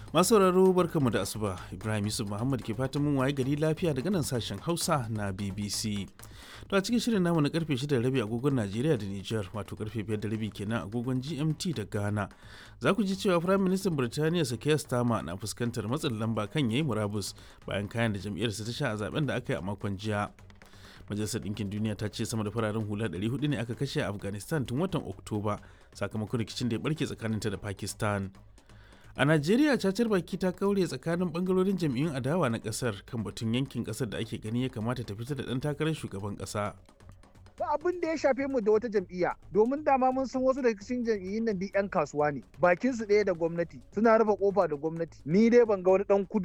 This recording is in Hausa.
Masu sauraro barkamu da asuba Ibrahim Yusuf Muhammad ke fatan mun waye gari lafiya daga nan sashen Hausa na BBC. To a cikin shirin namu na karfe 6 rabi agogon Najeriya da Nijar wato karfe 5 da rabi kenan agogon GMT da Ghana. Za ku ji cewa Firayim Ministan Birtaniya Sakaya Starmer na fuskantar matsin lamba kan yayi murabus bayan kayan da jam'iyyarsa ta sha a zaben da aka yi a makon jiya. Majalisar Ɗinkin Duniya ta ce sama da fararen hula 400 ne aka kashe a Afghanistan tun watan Oktoba sakamakon rikicin da ya barke tsakaninta da Pakistan. A Najeriya cacar baki ta kaure tsakanin bangarorin jam'iyyun adawa na kasar kan batun yankin kasar da ake gani ya kamata ta fita da ɗan takarar shugaban ƙasa. ba abin da ya shafe mu da wata jam'iyya domin dama mun san wasu daga cikin jam'iyyun nan duk 'yan kasuwa ne bakin su ɗaya da gwamnati suna rufe kofa da gwamnati ni dai ban ga wani dan kudu